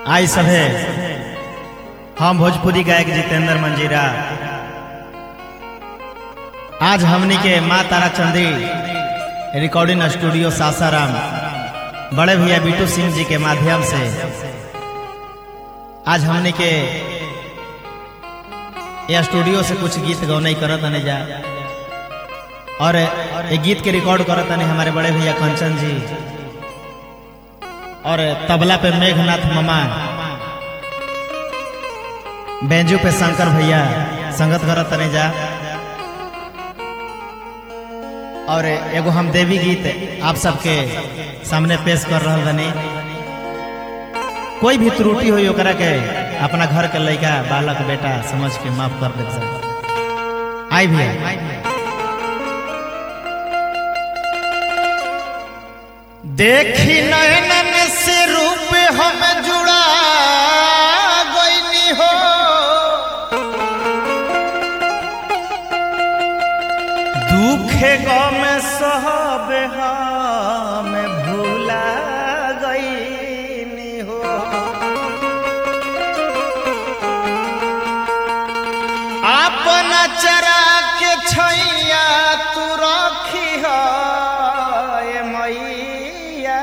आई सभे हम भोजपुरी गायक जितेंद्र मंजीरा आज हमनी के माँ तारा चंदी रिकॉर्डिंग स्टूडियो सासाराम बड़े भैया बीटू सिंह जी के माध्यम से आज हमनी के यह स्टूडियो से कुछ गीत गौनई करत आने जा और ये गीत के रिकॉर्ड करत आने हमारे बड़े भैया कंचन जी और तबला पे मेघनाथ मामा बेंजू पे शंकर भैया संगत करत तने जा और एगो हम देवी गीत आप सबके सामने पेश कर रहा बनी कोई भी त्रुटि हुई ओकरा के अपना घर के लड़का बालक बेटा समझ के माफ कर दे आई भैया देखी नयनन से रूप हम जुड़ा गईनी हो दुखे गम सहब हम भूला गईनी हो अपना चरा के छैया तू रखी है मैया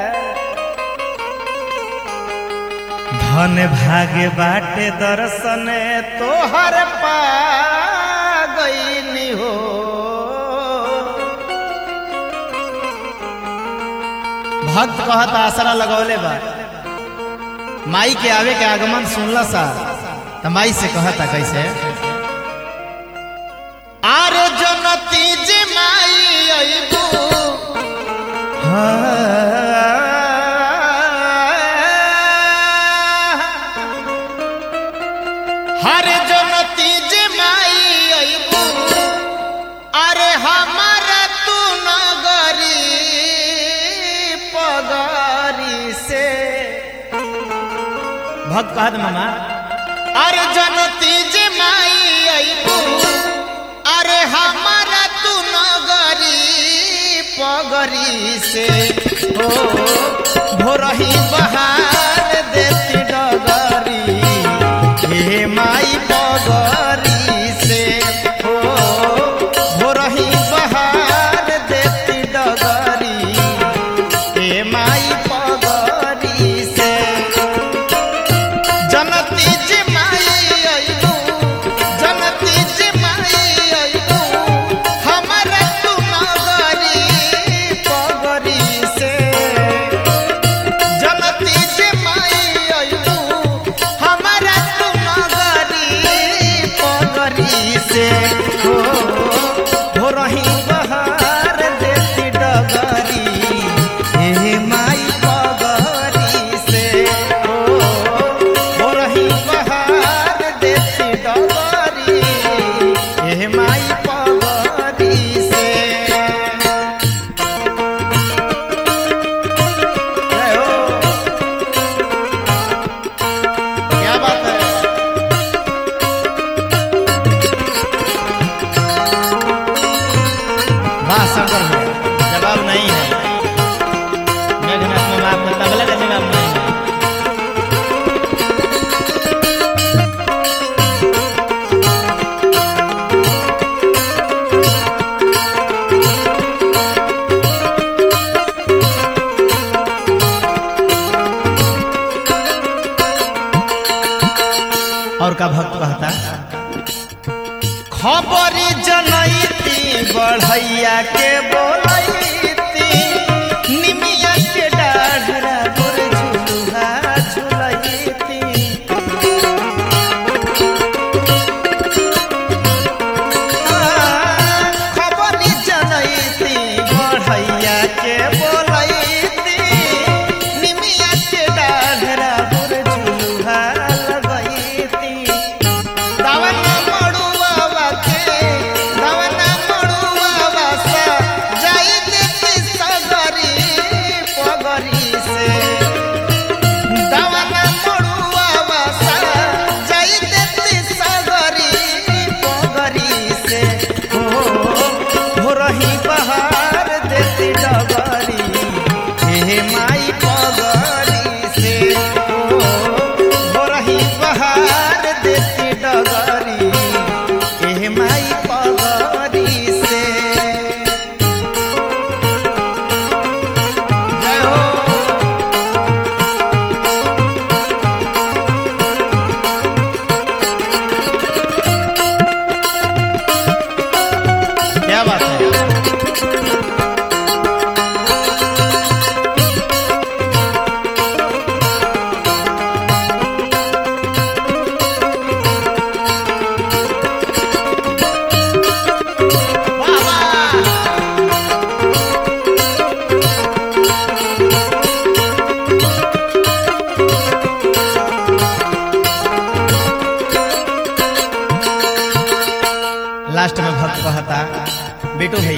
धन भाग्य बाटे दर्शन तोहर पा गईनी हो भक्त कहत आसरा लगौले बा माई के आवे के आगमन सुनला सा त माई से कहता कैसे आरे जनती जे माई अइबू हरे जनती जे माई अइबू अरे हमारा तू नगरी पगरी से भक्त कहत मामा अरे जनती जे माई अइबू अरे हमारा तू नगरी पगरी से ओ भोरही बहार देती डगरी हे माई पगरी से ओ भोरही बहार देती डगरी हे माई पगरी से जनती जे माई अइबू जनती जे माई अइबू हमरा तू नगरी पगरी से जनती जे माई अइबू हमरा तू नगरी पगरी से हो हो रही बहार देती डगरी हे माई पगरी से हो हो रही बहार देती डगरी हे माई पगरी से जय हो क्या बात है वाह शंकर भैया जवाब नहीं है मेघनाथ में आपका तबला का जवाब नहीं है और का भक्त कहता खबरी जनैती बढ़ैया के बोलैती निमिया के डाढ़रा गोर झुलुहा झुलैती खबरी जनैती बढ़ैया के बोलैती निमिया के डाढ़रा गोर झुलुहा लगैती दावना मड़ुआ के दावना मड़ुआ सा बिटू भैया